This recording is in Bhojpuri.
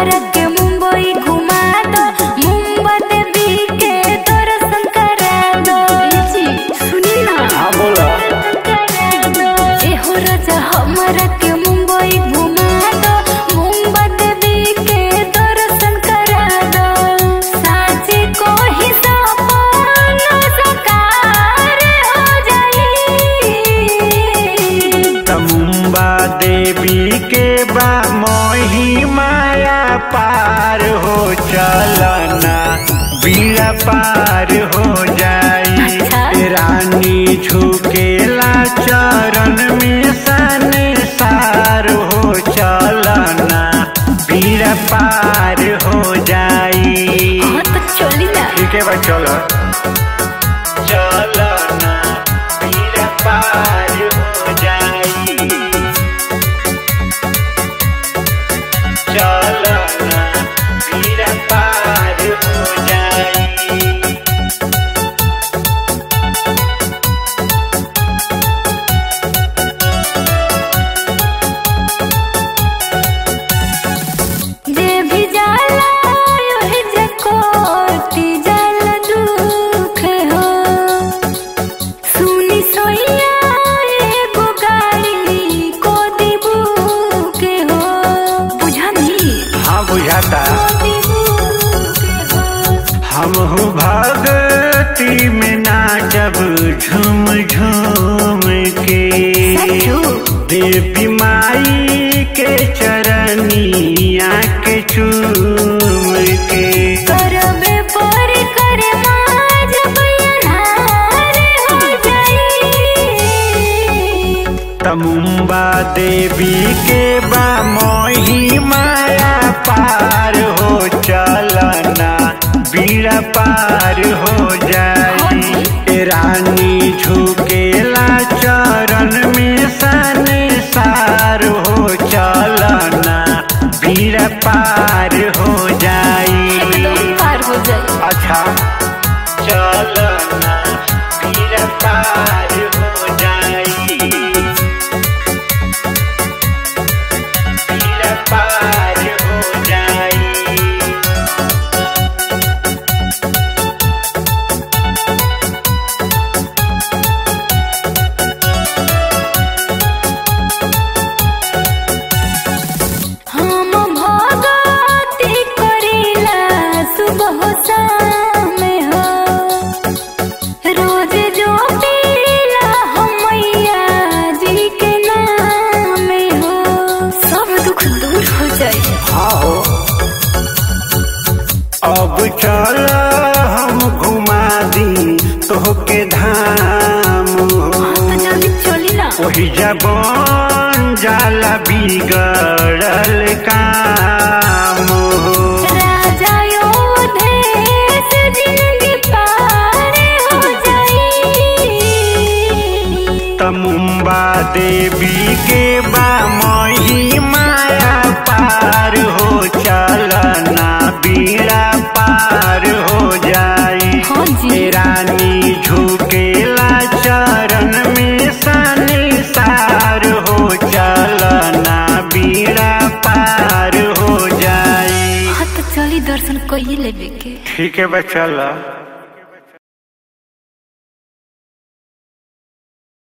हमरा के मुंबई घुमा दो मुंबई देवी के दर्शन करा दो जी सुनी ना हाँ बोला एहो राजा हमरा के मुंबई घुमा दो मुंबई देवी के दर्शन करा दो साचे को ही सपना साकार हो जाई तमुम्बा देवी के बा मोही माया पार हो चलना बीड़ा पार हो जाई अच्छा। रानी झुकेला चरण में सन सार हो चलना बीड़ा पार हो जाई हाँ तो चली ना ठीक है बा चलो चलना बीड़ा पार हो जाई चलना बीड़ा पार हो जाई जे भी जाला ओहे जकोटी जाला दुख हो सुनी सोइया एगो गाड़ी को दिबू के हो बुझनी हाँ बुझाता हम भगती में नाचब झूम झूम के देवी माई के चरनिया के चूम के करबे पर करे माज बयानार हो जाई तमुम्बा देवी के बा मोही माया पार हो चलना बीड़ा पार हो जाई ए रानी झुकेला चरण में सन सार हो चलना बीड़ा पार हो जाई एकदम पार हो जाई अच्छा चलना बीड़ा पार हो जाई बीड़ा पार हो जाई हम भगती करीला सुबह शाम हो रोज जो पीला हम मैया जी के नाम हो सब दुख दूर हो जाए आओ अब चल हम घुमा दी तोहके धाम हो तो जल्दी चली ना वही जबन जाला बिगड़ल काम हो राजा योधेश जिंदगी पार हो जाई तमुम्बा देवी के बा मोही माया पार हो चलना बीड़ा पार हो जाई हाँ जी। ए रानी झुकेला चरण में सन सार हो चलना बीड़ा पार हो जाई हाँ तो चली दर्शन कइए लेबे के ठीक है बा चला